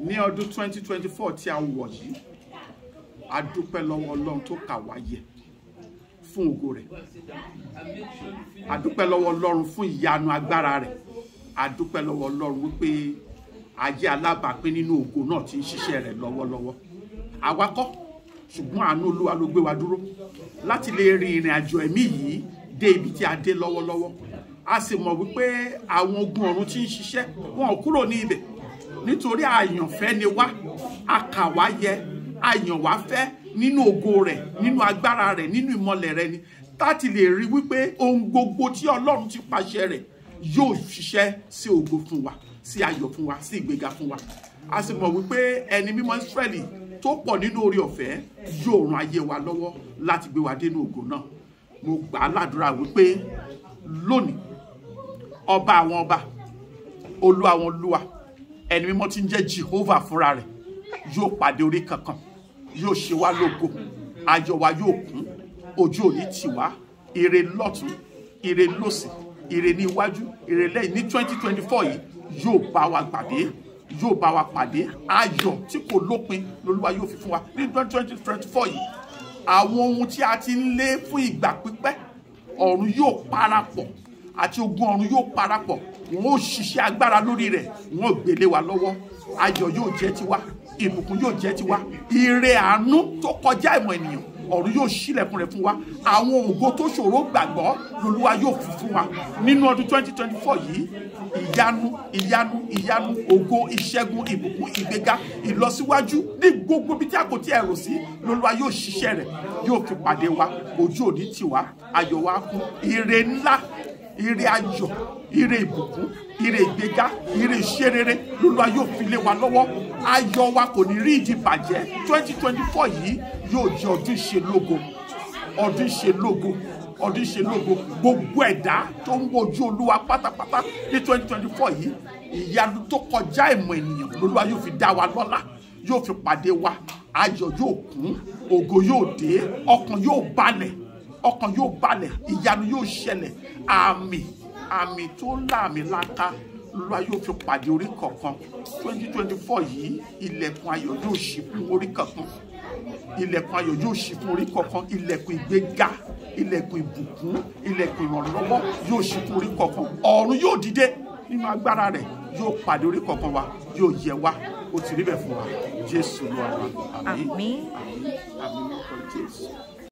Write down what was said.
ní ọdún 2024 tí a wọ̀ yìí a dúpẹ́ lọ́wọ́ ọlọ́run tó kà wá yẹ fún ògo rẹ̀ a dúpẹ́ lọ́wọ́ ọlọ́run fún ìyanu agbára rẹ̀ a dúpẹ́ lọ́wọ́ ọlọ́run wípé ajé alábàápín nínú ògo náà ti ń ṣiṣẹ́ rẹ̀ lọ́wọ́lọ́wọ́ àwa kọ́ ṣùgbọ́n àánú olúwa ló gbé wa dúró láti lè rin ìrìn àjò ẹ̀mí yìí dé ibi tí a dé lọ́wọ́lọ́wọ́ a sì mọ̀ wípé àwọn ogun ọ̀run tí ń ṣiṣẹ́ wọn ò kúrò ní ibẹ̀ nítorí àyànfẹ́ ni wá a kà wá yẹ àyàn wá fẹ́ nínú ògo rẹ̀ nínú agbára rẹ̀ nínú ìmọ̀lẹ̀ rẹ̀ ni láti lè rí wípé ohun gbogbo tí ọlọ́run ti pàṣẹ rẹ̀ yóò ṣiṣẹ́ sí ògo fún wa sí ayọ̀ fún wa sí ìgbéga fún wa a sì mọ̀ wípé ẹni mímọ́ Ísírẹ́lì tó pọ̀ nínú orí ọ̀fẹ́ yóò ran ayé wa lọ́wọ́ láti gbé wa dénú ògo náà mo gbà á ládùúrà wípé lónìí ọba àwọn ọba olú àwọn olúwa ẹni mímọ́ tí ń jẹ́ Jehovah fúnra rẹ̀ yóò pàdé orí kankan yóò ṣe wá lógo ayọ̀ wa yóò kún ojú òní tì wá ire lọ́tún ire lósì ire ní iwájú ire lẹ́yìn ní twenty twenty four yìí yóò bá wa pàdé yóò bá wa pàdé ayọ̀ tí kò lópin lolúwa yóò fi fún wa ní twenty twenty four yìí àwọn ohun tí a ti ń lé fún ìgbà pípẹ́ ọ̀run yóò parapọ̀ àti ogun ọ̀run yóò parapọ̀ wọn ó ṣiṣẹ́ agbára lórí rẹ̀ wọn ò gbélé wa lọ́wọ́ ayọ̀ yóò jẹ́ tiwa ìbùkún yóò jẹ́ tiwa ire àánú tó kọjá ìmọ̀ ènìyàn ọ̀run yóò ṣílẹ̀kùn rẹ̀ fún wa àwọn ògo tó ṣòro gbàgbọ́ lolúwa yóò fi fún wa nínú ọdún 2024 yìí ìyanu ìyanu ìyanu ògo ìṣẹ́gun ìbùkún ìgbéga ìlọsíwájú ní gbogbo bí tí a kò tí ẹ rò sí lolúwa yóò ṣiṣẹ́ rẹ̀ yóò fi pàdé wa ojú òní tiwa ayọ̀ wa kún ire ńlá ire ayọ̀ ire ìbùkún ire ìgbéga ire ìṣerere lolúwa yóò fi lé wa lọ́wọ́ ayọ̀ wa kò ní rí ìdí bàjẹ́ 2024 yìí yóò jẹ́ ọdún ìṣelógo ọdún ìṣelógo ọdún ìṣelógo gbogbo ẹ̀dá tó ń wojú olúwa pátápátá ní 2024 yìí ìyanu tó kọjá ìmọ̀ ènìyàn lolúwa yóò fi dá wa lọ́lá yóò fi pàdé wa ayọ̀ yóò kún ògo yóò dé ọkàn yóò balẹ̀ ọkàn yóò balẹ̀ ìyanu yóò ṣẹlẹ̀ àmì àmì tó láàmì láńká lọ́wọ́ yóò fi pàdé orí kọ̀ọ̀kan twenty twenty four yìí ilẹ̀kùn ayọ̀ yóò ṣí fún orí kọ̀ọ̀kan ilẹ̀kùn ayọ̀ yóò ṣí fún orí kọ̀ọ̀kan ilẹ̀kùn ìgbéga ilẹ̀kùn ìbùkún ilẹ̀kùn ìrànlọ́wọ́ yóò ṣí fún orí kọ̀ọ̀kan ọ̀run yóò dìde nínú agbára rẹ̀ yóò pàdé orí kọ̀ọ̀kan wa yóò yẹ wá ó ti rí bẹ́ẹ̀ fún wa jésù lọ́wọ́ àmín Àmín. àmín àmín lórúkọ jésù.